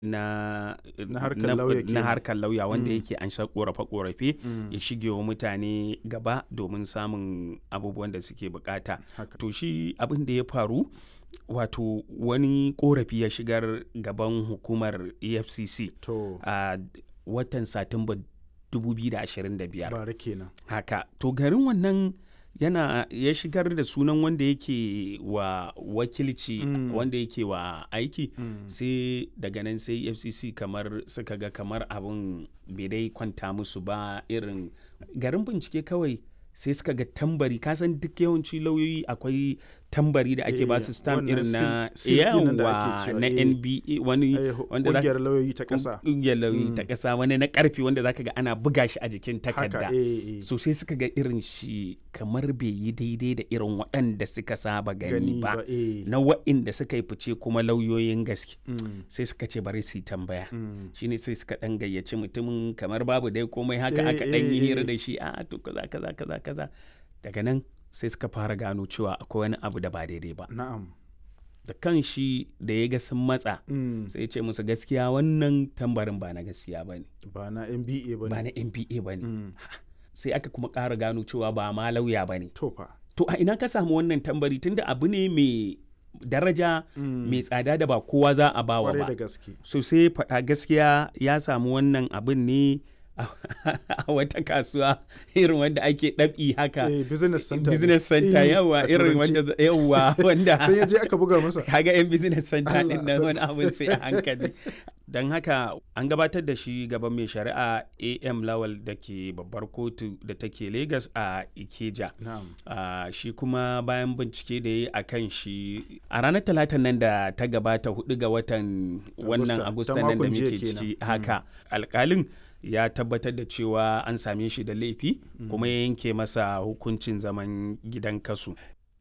na Na harkar lauya na kenan. harkar lauya wanda Mm. yake an sha korafe-korafe Mm. ya shige wa mutane gaba domin samun abubuwan da suke bukata haka to shi abin da ya faru wato wani korafi ya shigar gaban hukumar efcc to a watan satumba 2025 bara kenan haka to garin wannan yana ya shigar da sunan wanda yake wa wakilci Mm. wanda yake wa aiki Mm. sai daga nan sai fcc kamar suka ga kamar abin bai dai kwanta musu ba irin garin bincike kawai sai suka ga tambari kasan duk yawanci lauyoyi akwai tambari da ake Eh, ba su stamp wannan irin na seal- seal ɗin nan da ake yawa cewa, na eh. nba wani Ai, wanda za ƙungiyar lauyoyi ta ƙasa ƙungiyar lauyoyi ta Mm. ƙasa wani na ƙarfi wanda zaka ga ana buga shi a jikin takarda haka eh, eh. so sai suka ga irin shi kamar bai yi daidai da irin waɗanda suka saba gani ba eh. na waɗanda suka yi fice kuma lauyoyin gaske Mm. sai suka ce bari su yi tambaya Mm. shine sai suka ɗan gayyaci mutumin kamar babu dai komai haka Eh, aka ɗan yi eh, hira eh. da shi a to kaza kaza kaza kaza daga nan sai suka fara gano cewa akwai wani abu da ba daidai ba na'am da kan shi da ya ga sun matsa Mm. sai ya ce musu gaskiya wannan tambarin ba na gaskiya ba ne ba na nba ba ba ne na nba ba ne Mm. sai aka kuma ƙara gano cewa ba ma lauya ba ne to fa to a ina ka samu wannan tambari tunda abu ne mai daraja Mm. mai tsada da ba kowa za a bawa kwarai da ba gaske so sai faɗa gaskiya ya samu wannan abin ne a a wata kasuwa irin wanda ake ɗabi haka eh, business center ne. business center Eh, yawa a irin turanci. wanda yawa wanda sai ya je aka buga masa kaga yan business center Allah din nan wani sarki. abin sai a hankali don haka an gabatar da shi gaban mai shari'a am lawal da ke babbar kotu da take lagos a ikeja na'am Ah, shi kuma bayan bincike da ya yi a kan shi a ranar talatan nan da ta gabata hudu ga watan wannan Agusta, agusta ta nan da makon jiya muke ciki kenan. haka alkalin ya tabbatar da cewa an same shi da laifi kuma ya yanke masa hukuncin zaman gidan kasu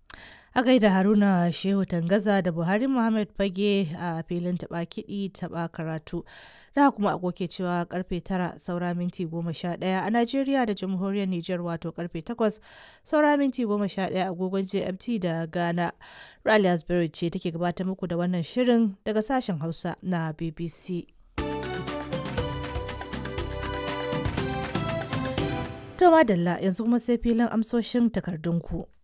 A gaida Haruna Shehu Tangaza da Buhari Muhammad Fage a filin taɓa kiɗi taɓa karatu. Da kuma agoke cewa karfe tara saura minti goma sha ɗaya a Najeriya da Jamhuriyar Nijar wato karfe takwas saura minti goma sha ɗaya agogon GMT da Ghana. Rally Asbury ce take gabatar muku da wannan shirin daga sashen Hausa na BBC. To madalla yanzu kuma sai filin amsoshin takardunku.